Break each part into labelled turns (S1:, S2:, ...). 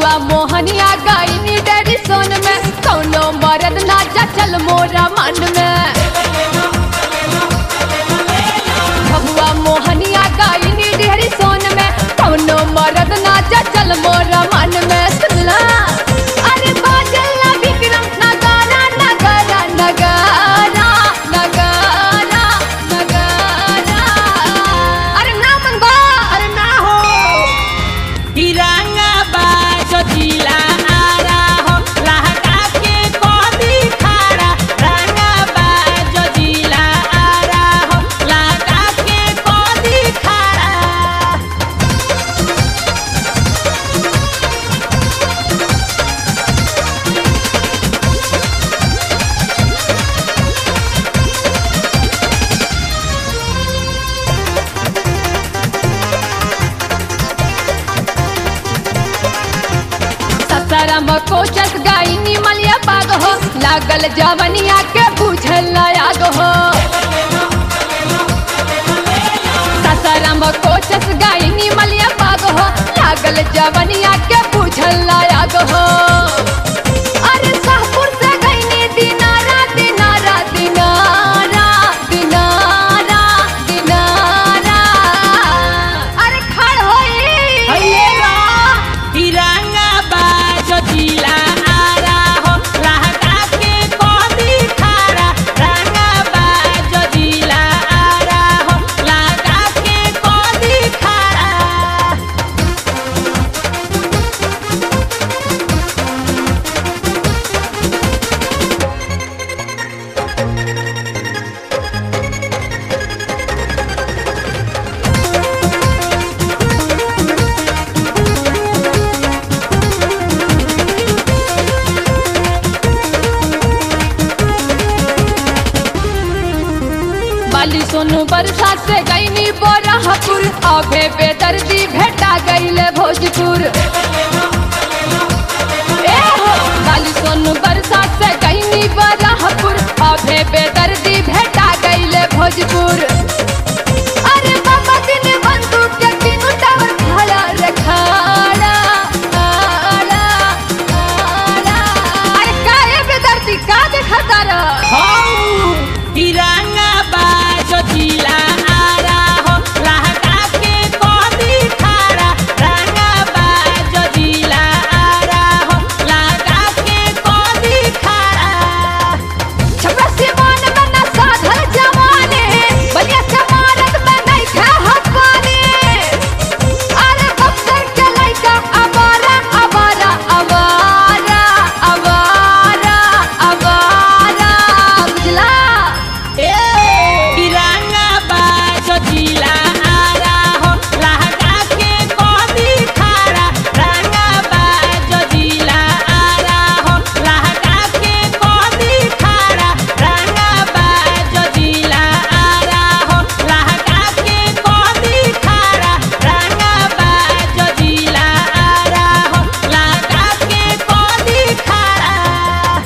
S1: भगवा मोहनिया गाइनी डैडी सोन में कौनो मरद ना चल मोरा मन में भगवा मोहनिया गाइनी डेहरी सोन में कौनो मरद ना चल मोरा मन में सुनला अरे बाजल ना विक्रम नगारा नगारा नगारा नगारा नगारा अरे ना मनवा अरे ना हो
S2: तिरंगा बाजो जिला आरा हो लहका के कोदी खारा रंगा बाजो जिला आरा हो लहका के कोदी खारा
S1: ससरम कोचस गाइनी मलिया पाग हो लागल जवनिया के बुझल आग हो ससरम कोचस गाइनी मलिया पाग हो लागल जवनिया के बुझल आग हो अरे शाहपुर से गइनी दिनारा दिनारा दिनारा दिनारा दिनारा अरे खड़ होई
S2: तिरंगा बाजो जिला आरा हो लहका के कोदी खारा रंगा बाजो जिला आरा हो लहका के कोदी खारा
S1: बाली सोनू बरसा से गईनी बोराहपुर अभे बेदर्दी भेटा गईले भोजपुर ए हो बाली सोनू बरसा से गईनी बोराहपुर अभे बेदर्दी भेटा गईले भोजपुर अरे बाबा दिन बंदूक के तीनों टावर खड़ा रे खड़ा खड़ा खड़ा अरे काहे बेदर्दी का देखता रह
S2: तिरंगा बाजो जिला आरा हो लहका के कोदी खारा रंगा बाजो जिला आरा हो लहका के कोदी खारा
S1: छपरा सिवान में न साधल जवाने बलिया चमारत में नहीं था हकवाने अरे बक्सर के लइका अवारा अवारा अवारा अवारा अवारा बुझला
S2: तिरंगा बाजो जिला आरा हो लहका के कोदी खारा रंगा बाजो जिला आरा हो लहका के कोदी खारा रंगा बाजो जिला आरा हो लहका के कोदी खारा रंगा बाजो जिला आरा हो लहका के कोदी खारा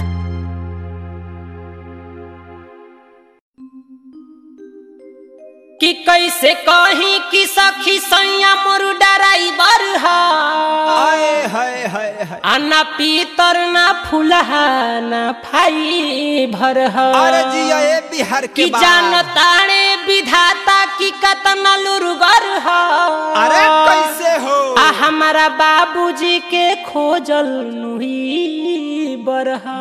S2: कि कैसे कहीं कि सखी सैया मोर डराइबर
S3: आए
S2: है
S3: हाय हाय हाय
S2: आ ना पीतर ना फुलहा ना फाई भर है
S3: अरे जिया ये बिहार के
S2: कि
S3: बा
S2: जानताणे विधाता की कतना लुरगर है
S3: अरे कैसे हो
S2: आ हमारा बाबूजी के खोजल नुही बरहा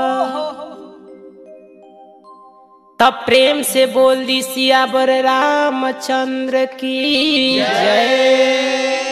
S2: तब प्रेम से बोल दी सियावर रामचंद्र की जय